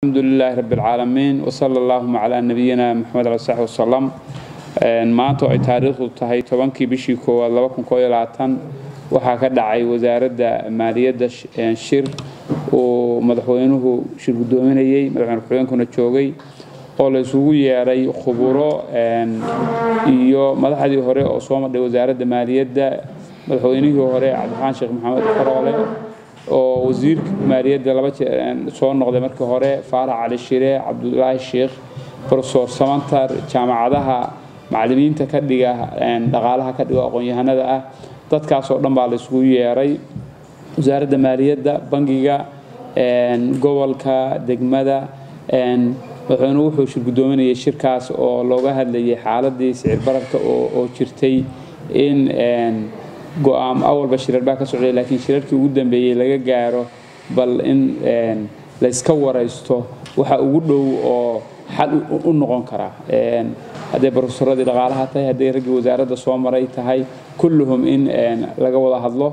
الحمد لله رب العالمين وصلى اللهم على نبينا محمد عليه الصحبه وسلم maanta oo ay taariikhdu tahay tobankii bishii koowaad laba kun koo iyo labaatan waxaa ka dhacay wasaaradda maaliyadda shir uu madaxweynuhu shir guddoominayey madaxweyne ku-xigeenkuna joogay oo la isugu yeedhay khuburo iyo madaxdii hore oo soo madhay wasaaradda maaliyadda madaxweynihii hore cabdiraxmaan sheekh maxamed faroole oo wasiirka maaliyadda laba soo noqday markii hore faarax cali shire cabdulaahi sheekh profesor samantar jaamacadaha macallimiinta ka dhiga dhaqaalaha ka dhigo aqoon-yahanada ah dadkaasoo dhan baa la isugu yeeray wasaaradda maaliyadda bangiga gobolka degmada madaxweynuhu wuxuu shir guddoominayay shirkaas oo looga hadlayay xaaladii sicir bararka oo jirtay in go-aam awalba shirar baa ka socday laakiin shirarkii ugu dambeeyey laga gaaro bal in layska waraysto waxa ugu dhow oo xal u noqon kara hadday barofesoradii dhaqaalaha tahay hadday raggii wasaaradda soo maray tahay kulluhum in laga wada hadlo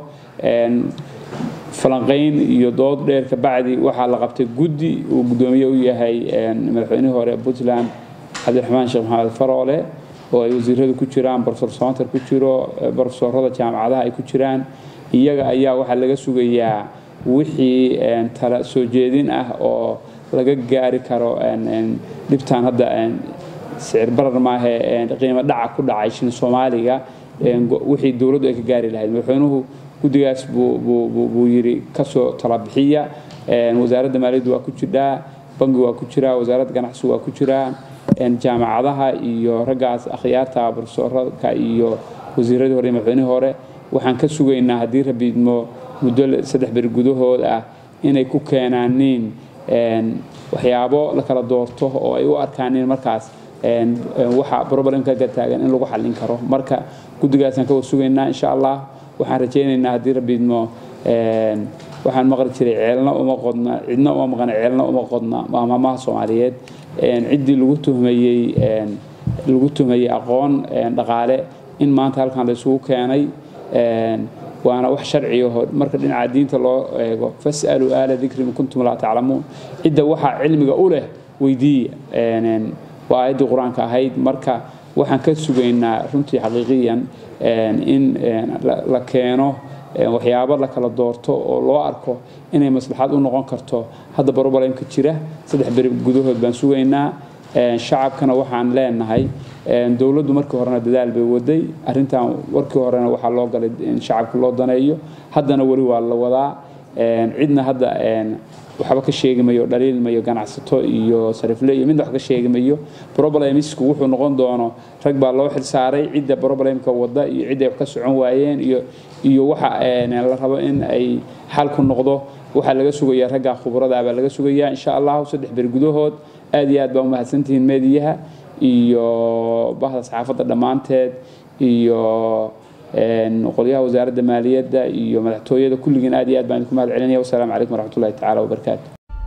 falanqayn iyo dood dheer kabacdi waxaa la qabtay guddi uu guddoomiye u yahay madaxweynihii hore puntland cabdiraxmaan sheekh maxamed faroole oo ay wasiiradu ku jiraan profesor samantar ku jiro profesorada jaamacadaha ay ku jiraan iyaga ayaa waxaa laga sugayaa wixii tala soo jeedin ah oo laga gaari karo dhibtaan hadda sicir barar maahe qiimo dhaca ku dhacay shin soomaaliga wixii dowladdu ay ka gaari lahayd madaxweynuhu guddigaas buu yidhi kasoo talabixiya wasaaradda maaliyaddu waa ku jirdhaa bangi waa ku jiraa wasaaradda ganacsigu waa ku jiraa jaamacadaha iyo raggaas akhyaarta profesorka iyo wasiiradii hore iyo madaxweynihii hore waxaan ka sugaynaa haddii rabiidmo muddo saddex beri gudahood ah inay ku keenaaniin waxyaabo la kala doorto oo ay u arkaaniin markaas waxa problemka ka taagan in lagu xallin karo marka guddigaasaan ka sugaynaa insha allah waxaan rajaynaynaa haddii rabiidmo waxaan maqli jiray ceelna uma qodna cidna uma maqana ceelna uma qodna maamaha soomaaliyeed ciddii lagu tuhmayey lagu tuhmayey aqoon dhaqaale in maanta halkan la isugu keenay waana wax sharciyaho marka dhinaca diinta loo eego fas'aluu aala dikri in kuntum laa taclamuun cidda waxaa cilmiga u leh weydiiya waa aayaddii qur-aanka ahayd marka waxaan ka sugaynaa runtii xaqiiqiyan in la keeno waxyaabo la kala doorto oo loo arko inay maslaxad u noqon karto hadda brobalemka jira saddex beri gudahood baan sugaynaa shacabkana waxaan leenahay dowladdu markii horena dadaal bay waday arrintan warkii horena waxaa loo galay in shacabka loo daneeyo haddana weli waa la wadaa cidna hadda waxba ka sheegi mayo dhaliil mayo ganacsato iyo sarifle iyo midna wax ka sheegi mayo problemisku wuxuu noqon doono rag baa loo xilsaaray cidda problemka wada iyo cidday wax ka socon waayeen iyo iyo waxa la rabo in ay xalku noqdo waxaa laga sugayaa ragga khubrada baa laga sugayaa insha allahu saddex beri gudahood aad iyo aad baa umahadsantihiin meediyaha iyo bahda saxaafadda dhammaanteed iyo qolyaha wasaaradda maaliyadda iyo madaxtooyada kulligiin aad iyo aad baan idinku mahad celinaya wasalaamu calaykum waraxmatullahi tacaala wabarakaatu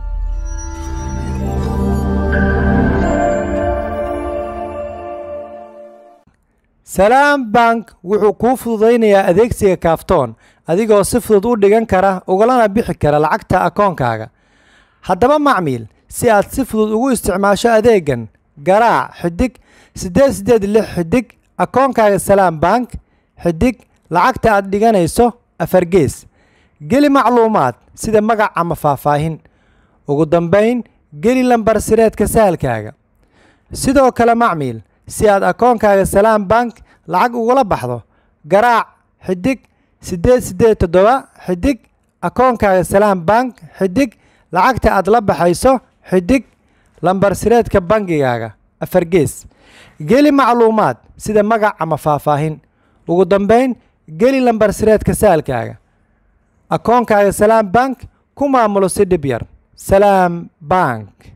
salaam bank wuxuu kuu fududaynayaa adeegsiga kaaftoon adigoo si fudud u dhigan kara ugalana bixi kara lacagta akoonkaaga haddaba macmiil si aad si fudud ugu isticmaasho adeegan garaac xidig siddeed siddeed lix xidig akoonkaaga salaam bank xidig lacagta aad dhiganayso afargees geli macluumaad sida magac ama faahfaahin ugu dambayn geli lambar sireedka sahalkaaga sidoo kale macmiil si aad akoonkaaga salaam bank lacag ugula baxdo garaac xidig siddeed siddeed toddoba xidig akoonkaaga salaam bank xidig lacagta aad la baxayso xidig lambar sireedka bangigaaga afargees geli macluumaad sida magac ama faahfaahin ugu dambayn geli lambar sireedka saalkaaga akoonkaaga salaam bank ku maamulo si dhib yar salaam bank